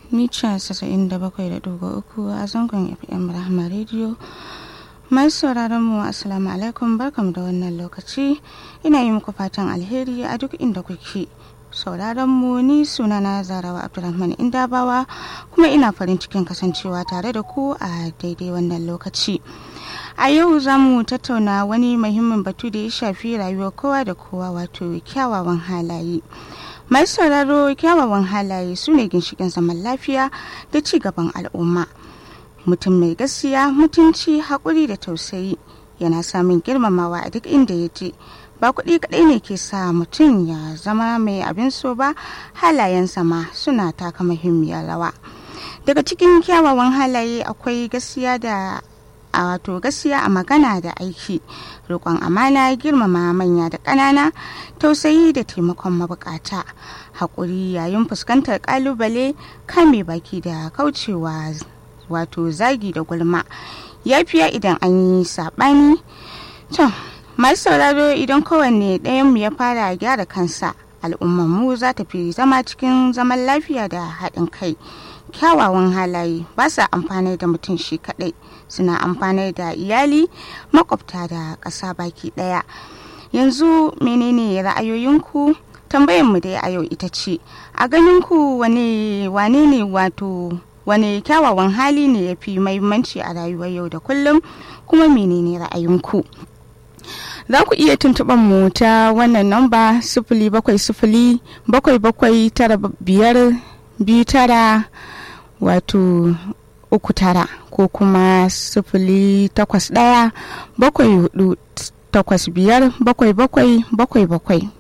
mita 97.3 a zangon fm rahama radio mai sauraron mu assalamu alaikum barkamu da wannan lokaci ina yi muku fatan alheri a duk inda kuke sauraron mu ni sunana zarawa abdulrahman indabawa kuma ina farin cikin kasancewa tare da ku a daidai wannan lokaci a yau za mu tattauna wani muhimmin batu da ya shafi rayuwar kowa da kowa wato kyawawan halaye mai sauraro kyawawan halaye su ne ginshikin zaman lafiya da ci gaban al'umma mutum mai gaskiya mutunci haƙuri da tausayi yana samun girmamawa a duk inda ya je ba kuɗi kaɗai ne ke sa mutum ya zama mai abin so ba halayensa ma suna taka muhimmiyar rawa daga cikin kyawawan halaye akwai gaskiya da a wato gaskiya a magana da aiki roƙon amana girmama manya da ƙanana tausayi da taimakon mabukata haƙuri yayin fuskantar ƙalubale kame baki da kaucewa wato zagi da gulma yafiya idan an yi saɓani to masu sauraro idan kowanne ɗayanmu ya fara gyara kansa al'ummarmu za ta fi zama cikin zaman lafiya da haɗin kai kyawawan halaye ba sa amfani da mutum shi kaɗai suna amfani da iyali makwabta da ƙasa baki ɗaya yanzu menene ra'ayoyinku tambayarmu dai a yau ita ce a ganinku wane wane ne wato wane kyawawan hali ne ya fi mahimmanci a rayuwar yau da kullum kuma menene ra'ayinku za ku iya tuntuɓar mu ta wannan namba sifili bakwai sifili bakwai bakwai tara biyar biyu tara wato uku tara ko kuma sifili takwas ɗaya bakwai hudu takwas biyar bakwai bakwai bakwai bakwai